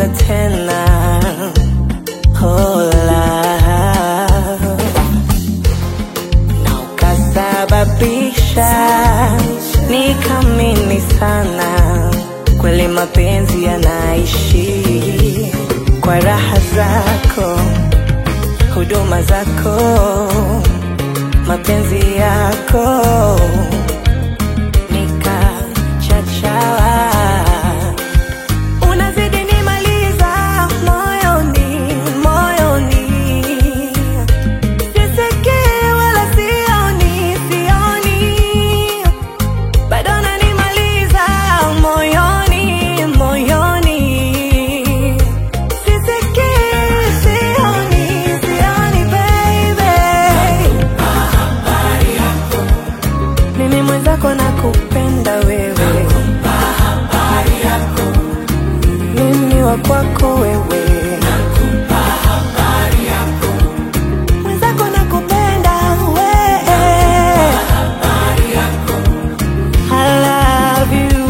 kupenda tena hola na ukasababisha nikamini sana kweli mapenzi yanaishi kwa raha zako huduma zako mapenzi yako nikachachawa unazidi nimaliza moyoni moyoni sisikii wala sioni sioni bado nanimaliza moyoni moyoni sisikii sioni sioni baby mimi mwenzako nakupenda wewe mimi wa kwako wewe mwenzako nakupenda wewe I love you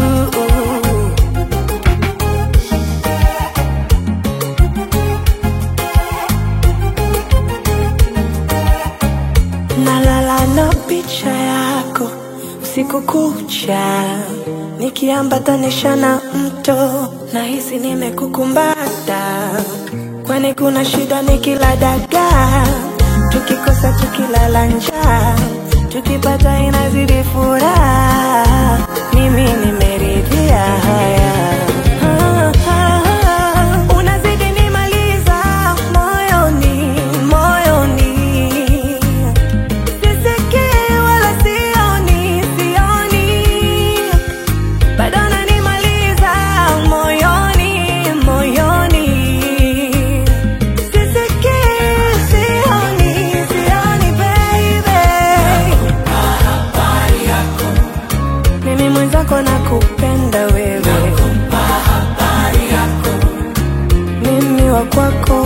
nalala na picha yako usiku kucha nikiambatanisha na mto nahisi nimekukumbata kwani kuna shida nikila dagaa tukikosa tukilala njaa tukipata inazidi furaha mimi nimeridhia haya Ah, ah, ah. unazidi nimaliza moyoni moyoni sisikii wala sioni sioni bado nanimaliza moyoni moyoni sisikii sioni sioni baby mimi mwenzako nakupenda wewe mimi wa kwako